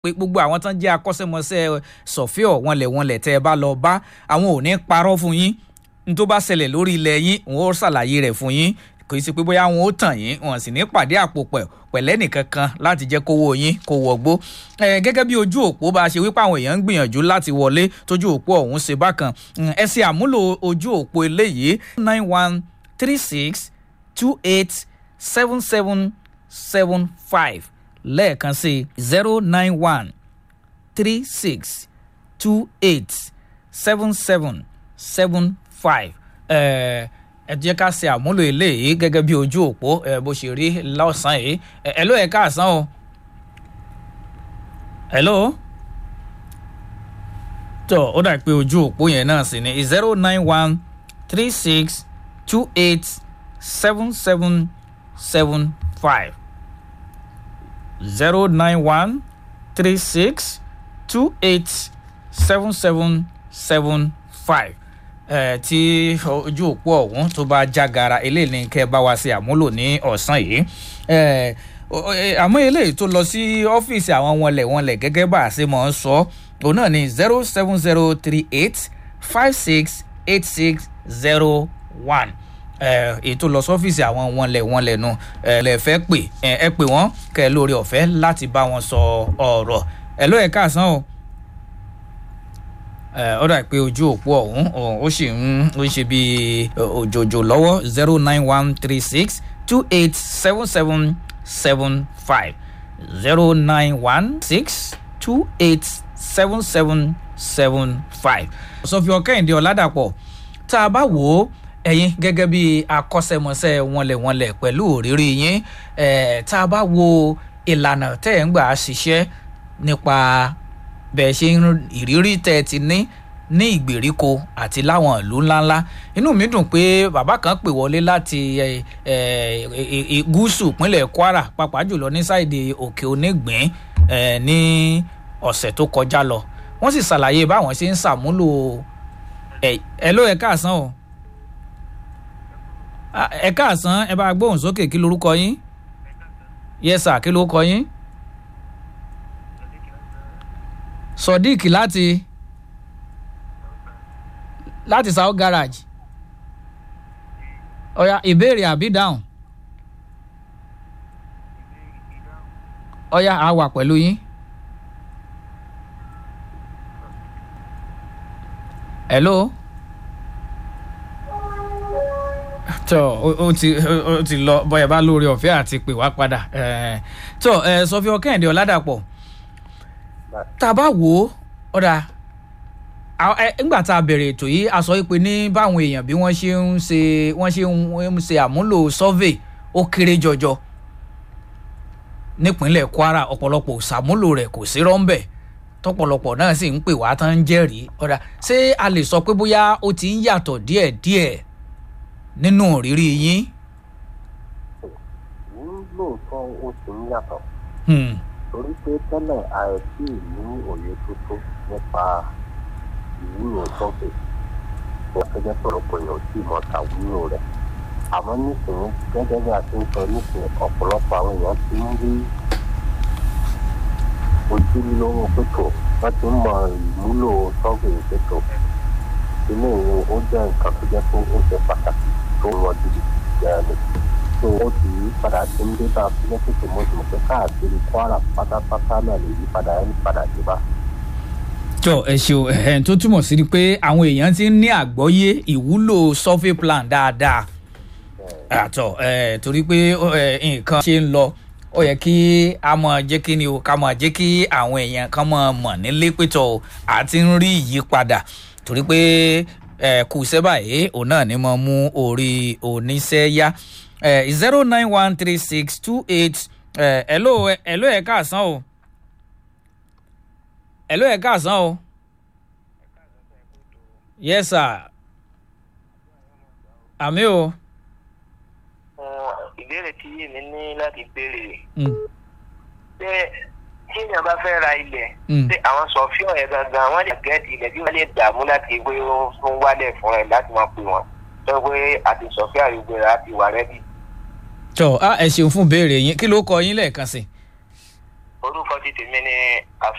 pé gbogbo àwọn tán jẹ́ akọ́ṣẹ́mọṣẹ́ sọ̀fíọ̀ wọnlẹ̀ wọnlẹ̀ tẹ́ ẹ bá lọ bá àwọn ò ní parọ́ fún yín n tó bá ṣẹlẹ̀ lórí ilẹ̀ yín wọn ó ṣàlàyé rẹ̀ fún yín kò í ṣe pé bóyá wọn ó tàn yín wọn sì ní pàdé àpò pẹ̀ pẹ̀lẹ́ nìkan kan láti jẹ́ kówó yín kó wọgbó gẹ́gẹ́ bí ojú òpó bá a ṣe wípé àwọn èèyàn ń gbìyànjú láti wọlé tójú òpó ọ̀hún ṣe bákan ẹ ṣe àmúlò ojú òpó eléyìí nine one three six two eight seven seven seven five lẹ́ẹ̀kan sí zero nine one three six two eight seven seven seven five ẹ jẹ́ ká ṣe àmúlò eléyìí gẹ́gẹ́ bí ojú òpó bó ṣe rí lọ́sàn-án yìí ẹ ló ẹ̀ káàsán o hello tó ó dà pé ojú òpó yẹn náà sì ni zero nine one three six two eight seven seven seven five zero nine one three six two eight seven seven seven five tí ojú òpó ọ̀hún tó bá jágara eléyìí ní kẹ́ ẹ bá wa ṣe àmúlò ní ọ̀sán yìí àmọ́ eléyìí tó lọ sí ọ́fíìsì àwọn wọnlẹ̀ wọnlẹ̀ gẹ́gẹ́ bá a ṣe mọ̀ ń sọ òun náà ní zero seven zero three eight five six eight six zero one ètò lọ sọ́fíìsì àwọn wọnlẹ̀ wọnlẹ̀ nu lè fẹ́ pè ẹ pè wọ́n kẹ́ ẹ lórí ọ̀fẹ́ láti bá wọn sọ ọ̀rọ̀ ẹ ló ẹ̀ káàsán o ó dà pé ojú òpó ọ̀hún ó sì ń ó ṣe bíi òjòjò lọ́wọ́ zero nine one three six two eight seven seven seven five zero nine one six two eight seven seven seven five. sọfíọ kẹ́hìndé ọ̀làdàpọ̀ tá a bá wò ó ẹ̀yin gẹ́gẹ́ bí akọ́ṣẹ́mọṣẹ́ wọnlẹ̀wọnlẹ̀ pẹ̀lú òrírí yín tá a bá wo ìlànà tẹ́ ẹ̀ ń gbà ṣiṣẹ́ nípa bẹ́ẹ̀ ṣe ìrírí tẹ́ ẹ ti ní ní ìgbèríko àti láwọn ìlú ńláńlá inú mi dùn pé bàbá kan pè wọlé láti gúúsù ìpínlẹ̀ kwara pàápàá jùlọ ní sáìdì òkè onígbín ní ọ̀sẹ̀ tó kọjá lọ wọ́n sì ṣàlàyé báwọn ṣe ń ṣàmúlò ẹ̀ ló ẹ̀ káàsán o ẹ̀ káàsán ẹ bá gbóhùn sókè kí lorúkọ yín yẹ́sà kí lorúkọ yín. sodiq láti láti south garage ọ̀ya ìbéèrè àbí dáhùn ọ̀ya a wà pẹ̀lú yín. hello tó o ti o ti lọ bóyá bá lórí ọ̀fẹ́ àti pè wá padà tó sọfíọ kẹ́hìndé ọ̀làdàpọ̀ tá a bá wò ó ọ̀dà ńgbà tá a bẹ̀rẹ̀ ètò yìí a sọ pé ní báwọn èèyàn bí wọ́n ṣe ń ṣe wọ́n ṣe ń ṣe àmúlò survey ó kéré jọjọ nípínlẹ̀ kwara ọ̀pọ̀lọpọ̀ ṣàmúlò rẹ̀ kò sí rọ́ńbẹ̀ tọ́pọ̀lọpọ̀ náà sì ń pè wá tán ń jẹ́rìí ọ̀dà ṣé a lè sọ pé bóyá ó ti ń yàtọ̀ díẹ̀díẹ̀ nínú ìrírí yín. lóòótọ́ ó ti ń yàtọ̀ torí pé tẹ́lẹ̀ àìsí ní òye tuntun nípa ìwúlò sọ́fẹ̀ wọ́n gẹ́gẹ́ pọ̀lọpọ̀ èèyàn tí mọ̀ ta wúlò rẹ̀ àmọ́ nísìnyí gẹ́gẹ́ bí a ti ń sọ nísìnyí ọ̀pọ̀lọpọ̀ àwọn èèyàn ti ń rí ojúlówó pẹ̀tọ̀ wọ́n ti ń mọ ìwúlò sọ́fẹ̀ pẹ̀tọ̀ ilé ìwé ó jẹ́ nǹkan tó jẹ́ pé ó ṣe pàtàkì tó wọ́n ti jẹ́ ẹni tó o ti yí padà tí ń dé bá lẹ́sìkò mọ́tò pé káàkiri kwara pátápátá náà lè yí padà yí padà dé bá. jọ ẹ ṣeun ẹ tó túmọ̀ sí pé àwọn èèyàn ti ń ní àgbọ́yé ìwúlò survey plan dáadáa àtọ̀ ẹ torí pé nǹkan ṣe ń lọ ó yẹ kí a mọ jẹ́ kí ni o ká mọ jẹ́ kí àwọn èèyàn kan mọ mọ̀ nílé pétọ́ àti ń rí ìyípadà torí pé kù sẹ́bà yìí òun náà ni mo mú orí oníṣẹ́ yá zero nine one three six two eight hello hello ẹ káàsán o hello ẹ káàsán o yes sir àmì o. ìbéèrè tí èmi ní láti béèrè ṣé tí èèyàn bá fẹ́ ra ilẹ̀ ṣé àwọn sọ̀fíọ̀ yẹn gangan wọ́n lè gẹ́ẹ̀tì ilẹ̀ bí wọ́n lè dààmú láti wé ó ń wálẹ̀ fún ẹ láti máa pè wọ́n tó pé àti sọ̀fíọ̀ àyùgbé rẹ̀ àti wà rẹ́bì tọ a ẹ ṣeun fún béèrè yín kí ló kọ yín lẹ́ẹ̀kan sí. orúkọ ti tèmi ni